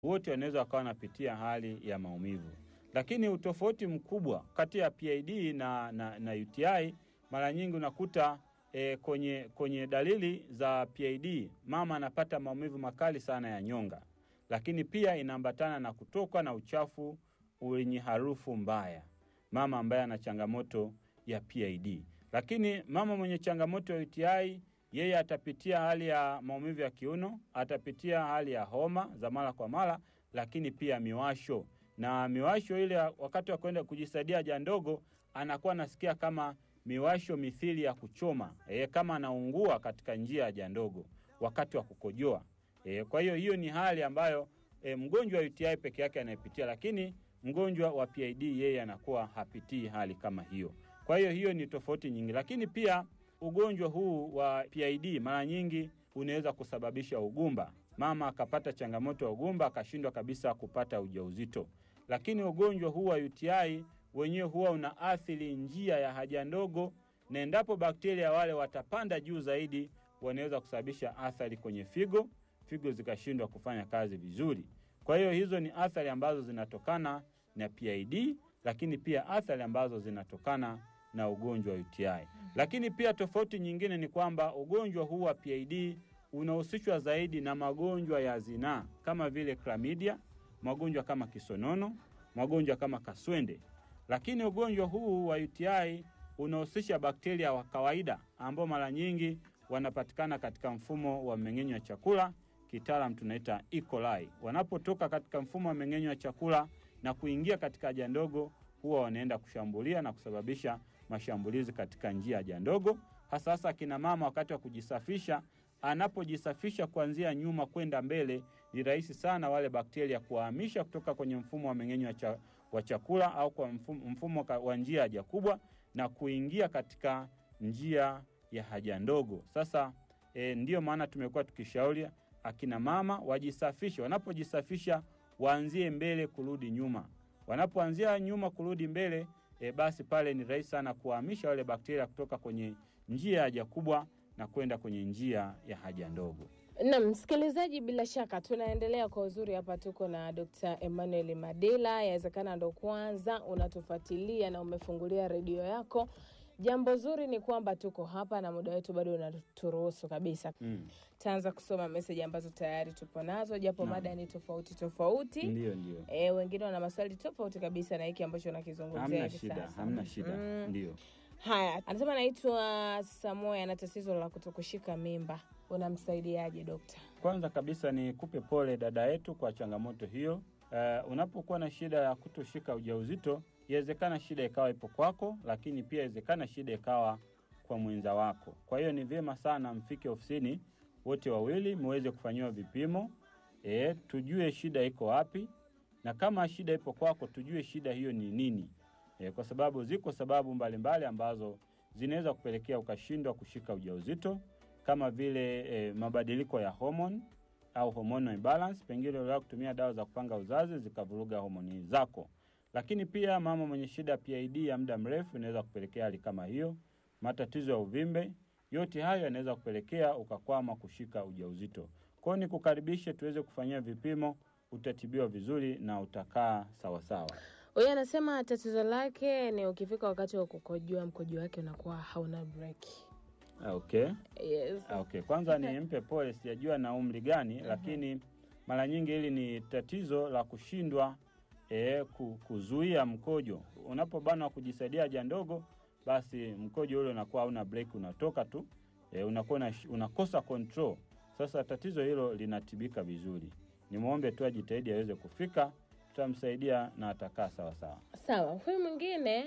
wote wanaweza wakawa wanapitia hali ya maumivu. Lakini utofauti mkubwa kati ya PID na, na, na UTI mara nyingi unakuta e, kwenye, kwenye dalili za PID mama anapata maumivu makali sana ya nyonga, lakini pia inaambatana na kutoka na uchafu wenye harufu mbaya, mama ambaye ana changamoto ya PID. Lakini mama mwenye changamoto ya UTI yeye atapitia hali ya maumivu ya kiuno, atapitia hali ya homa za mara kwa mara, lakini pia miwasho na miwasho ile wakati wa kwenda kujisaidia haja ndogo anakuwa anasikia kama miwasho mithili ya kuchoma e, kama anaungua katika njia ya haja ndogo wakati wa kukojoa e, kwa hiyo hiyo ni hali ambayo e, mgonjwa wa UTI peke yake anayepitia, lakini mgonjwa wa PID yeye anakuwa hapitii hali kama hiyo. Kwa hiyo hiyo ni tofauti nyingi, lakini pia ugonjwa huu wa PID mara nyingi unaweza kusababisha ugumba, mama akapata changamoto ya ugumba akashindwa kabisa kupata ujauzito. Lakini ugonjwa huu wa UTI wenyewe huwa unaathiri njia ya haja ndogo, na endapo bakteria wale watapanda juu zaidi, wanaweza kusababisha athari kwenye figo, figo zikashindwa kufanya kazi vizuri. Kwa hiyo hizo ni athari ambazo zinatokana na PID, lakini pia athari ambazo zinatokana na ugonjwa wa UTI. Lakini pia tofauti nyingine ni kwamba ugonjwa huu wa PID unahusishwa zaidi na magonjwa ya zinaa kama vile chlamydia, magonjwa kama kisonono, magonjwa kama kaswende. Lakini ugonjwa huu wa UTI unahusisha bakteria wa kawaida ambao mara nyingi wanapatikana katika mfumo wa mmeng'enyo wa chakula, kitaalam tunaita E. coli. Wanapotoka katika mfumo wa mmeng'enyo wa chakula na kuingia katika haja ndogo, huwa wanaenda kushambulia na kusababisha mashambulizi katika njia ya haja ndogo, hasa hasa akina mama wakati wa kujisafisha anapojisafisha kuanzia nyuma kwenda mbele, ni rahisi sana wale bakteria kuwahamisha kutoka kwenye mfumo wa mmeng'enyo wa, cha, wa chakula au kwa mfumo, mfumo wa njia ya haja kubwa na kuingia katika njia ya haja ndogo. Sasa e, ndiyo maana tumekuwa tukishauri akina mama wajisafishe. Wanapojisafisha waanzie mbele kurudi nyuma, wanapoanzia nyuma kurudi mbele e, basi pale ni rahisi sana kuwahamisha wale bakteria kutoka kwenye njia ya haja kubwa na kwenda kwenye njia ya haja ndogo. Na msikilizaji, bila shaka tunaendelea kwa uzuri hapa. Tuko na Dr. Emmanuel Madila. Yawezekana ndo kwanza unatufuatilia na umefungulia redio yako. Jambo zuri ni kwamba tuko hapa na muda wetu bado unaturuhusu kabisa. Mm. Taanza kusoma meseji ambazo tayari tupo nazo, japo Naam. mada ni tofauti tofauti. Ndio, ndio, E, wengine wana maswali tofauti kabisa na hiki ambacho nakizungumzia hamna hivi shida, sasa. hamna shida. Mm. Ndio. Haya, anasema anaitwa Samoya, ana tatizo la kutokushika mimba. Unamsaidiaje dokta? Kwanza kabisa ni kupe pole dada yetu kwa changamoto hiyo. Uh, unapokuwa na shida ya kutoshika ujauzito, inawezekana shida ikawa ipo kwako, lakini pia inawezekana shida ikawa kwa mwenza wako. Kwa hiyo ni vyema sana mfike ofisini wote wawili muweze kufanyiwa vipimo e, tujue shida iko wapi, na kama shida ipo kwako, tujue shida hiyo ni nini e, kwa sababu ziko sababu mbalimbali ambazo zinaweza kupelekea ukashindwa kushika ujauzito kama vile e, mabadiliko ya homoni au hormonal imbalance, pengine uliwahi kutumia dawa za kupanga uzazi zikavuruga homoni zako. Lakini pia mama mwenye shida ya PID ya muda mrefu inaweza kupelekea hali kama hiyo. Matatizo ya uvimbe, yote hayo yanaweza kupelekea ukakwama kushika ujauzito. Kwa hiyo nikukaribishe tuweze kufanyia vipimo, utatibiwa vizuri na utakaa sawasawa. Huyu anasema tatizo lake ni ukifika wakati wa kukojoa, mkojo wake unakuwa hauna break. Ah, Okay. Yes. Ah, Okay, kwanza nimpe pole, sijajua na umri gani, lakini mara nyingi hili ni tatizo la kushindwa eh, ku- kuzuia mkojo. Unapobanwa kujisaidia haja ndogo, basi mkojo ule unakuwa hauna break, unatoka tu eh, unakuwa unash- unakosa control. Sasa tatizo hilo linatibika vizuri. Nimwombe tu ajitahidi aweze kufika, tutamsaidia na atakaa sawa sawa. Sawa, huyu mwingine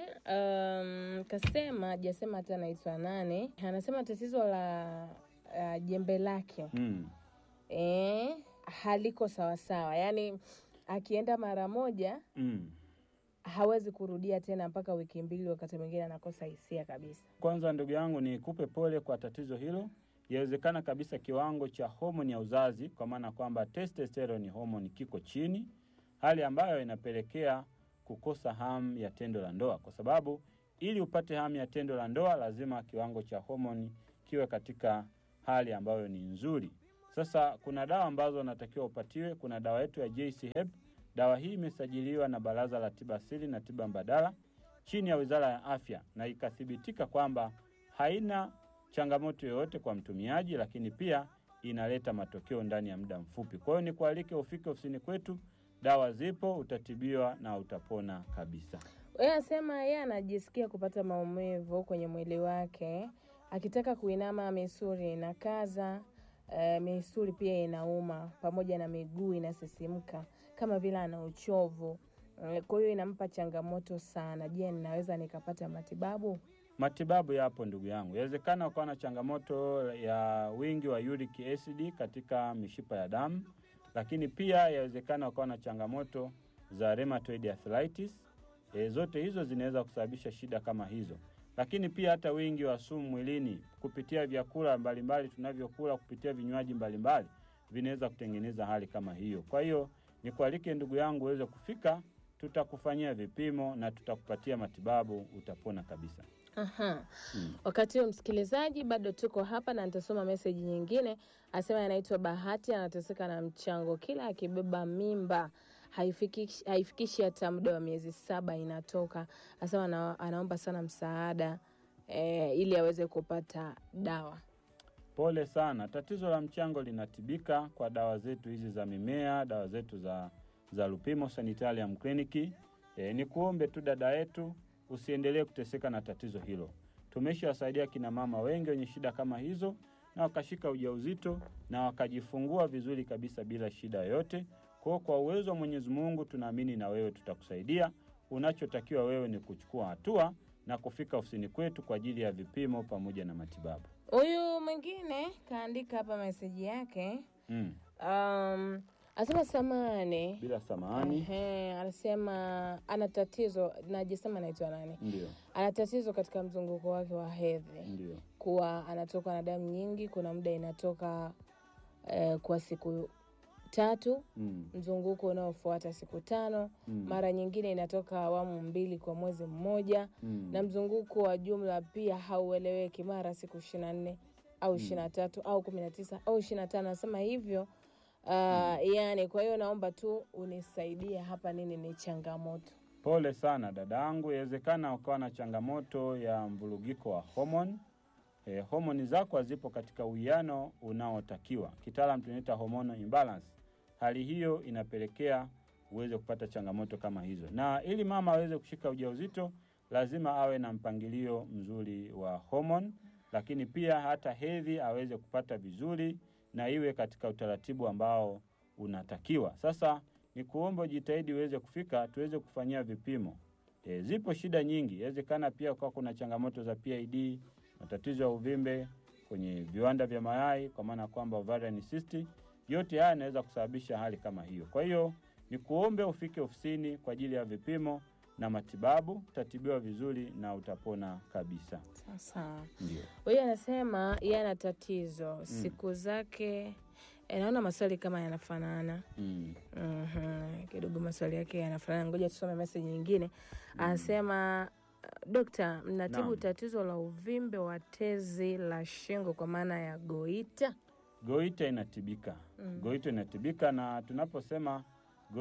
um, kasema hajasema hata anaitwa nani. Anasema tatizo la uh, jembe lake Mm. eh, haliko sawasawa, yaani akienda mara moja Mm. hawezi kurudia tena mpaka wiki mbili, wakati mwingine anakosa hisia kabisa. Kwanza ndugu yangu, nikupe pole kwa tatizo hilo. Yawezekana kabisa kiwango cha homoni ya uzazi, kwa maana kwamba testosterone homoni kiko chini, hali ambayo inapelekea kukosa hamu ya tendo la ndoa, kwa sababu ili upate hamu ya tendo la ndoa lazima kiwango cha homoni kiwe katika hali ambayo ni nzuri. Sasa kuna dawa ambazo unatakiwa upatiwe. Kuna dawa yetu ya JC Hep. Dawa hii imesajiliwa na Baraza la Tiba Asili na Tiba Mbadala chini ya Wizara ya Afya na ikathibitika kwamba haina changamoto yoyote kwa mtumiaji, lakini pia inaleta matokeo ndani ya muda mfupi. Kwa hiyo nikualike ufike ofisini kwetu, dawa zipo, utatibiwa na utapona kabisa. Yeye anasema yeye anajisikia kupata maumivu kwenye mwili wake, akitaka kuinama misuli inakaza, eh, misuli pia inauma, pamoja na miguu inasisimka kama vile ana uchovu. Eh, Kwa hiyo inampa changamoto sana. Je, ninaweza nikapata matibabu? Matibabu yapo ndugu yangu. Yawezekana ukawa na changamoto ya wingi wa uric acid katika mishipa ya damu, lakini pia yawezekana ukawa na changamoto za rheumatoid arthritis. E, zote hizo zinaweza kusababisha shida kama hizo, lakini pia hata wingi wa sumu mwilini kupitia vyakula mbalimbali tunavyokula, kupitia vinywaji mbalimbali vinaweza kutengeneza hali kama hiyo. Kwa hiyo nikualike ndugu yangu uweze kufika, tutakufanyia vipimo na tutakupatia matibabu, utapona kabisa. Aha. Mm. Wakati huo msikilizaji, bado tuko hapa na nitasoma meseji nyingine. Asema anaitwa Bahati, anateseka na mchango, kila akibeba mimba haifikishi, haifikishi hata muda wa miezi saba inatoka. Asema ana, anaomba sana msaada eh, ili aweze kupata dawa. Pole sana. Tatizo la mchango linatibika kwa dawa zetu hizi za mimea, dawa zetu za, za Lupimo Sanitarium Clinic. E, ni kuombe tu dada yetu usiendelee kuteseka na tatizo hilo. Tumeshawasaidia kina mama wengi wenye shida kama hizo na wakashika ujauzito na wakajifungua vizuri kabisa bila shida yoyote. Kwa hiyo kwa uwezo wa Mwenyezi Mungu tunaamini na wewe tutakusaidia. Unachotakiwa wewe ni kuchukua hatua na kufika ofisini kwetu kwa ajili ya vipimo pamoja na matibabu. Huyu mwingine kaandika hapa meseji yake Mm. um, asema samani Bila samahani. Ehe, anasema ana tatizo, najisema anaitwa nani, Ndio, ana tatizo katika mzunguko wake wa hedhi. ndio. kuwa anatoka na damu nyingi. Kuna muda inatoka eh, kwa siku tatu, Mm. mzunguko unaofuata siku tano, Mm. mara nyingine inatoka awamu mbili kwa mwezi mmoja, Mm. na mzunguko wa jumla pia haueleweki, mara siku ishirini na nne au ishirini na tatu au kumi na tisa au ishirini na tano Nasema hivyo uh, yani, kwa hiyo naomba tu unisaidie hapa, nini ni changamoto? Pole sana dada yangu, inawezekana ukawa na changamoto ya mvurugiko wa homoni. E, homoni zako hazipo katika uwiano unaotakiwa, kitaalam tunaita hormonal imbalance. Hali hiyo inapelekea uweze kupata changamoto kama hizo, na ili mama aweze kushika ujauzito lazima awe na mpangilio mzuri wa homoni, lakini pia hata hedhi aweze kupata vizuri na iwe katika utaratibu ambao unatakiwa. Sasa ni kuomba ujitahidi uweze kufika tuweze kufanyia vipimo. E, zipo shida nyingi, inawezekana pia kwa kuna changamoto za PID, matatizo ya uvimbe kwenye viwanda vya mayai, kwa maana kwamba ovarian cyst. Yote haya yanaweza kusababisha hali kama hiyo. Kwa hiyo ni kuombe ufike ofisini kwa ajili ya vipimo na matibabu, utatibiwa vizuri na utapona kabisa. Sasa Ndio. huyu anasema yeye ana tatizo siku zake eh, naona maswali kama yanafanana Mm. Mhm, kidogo maswali yake yanafanana. Ngoja tusome meseji nyingine. Anasema dokta, mnatibu Naam. tatizo la uvimbe wa tezi la shingo kwa maana ya goita? Goita inatibika. Mm. Goita inatibika, na tunaposema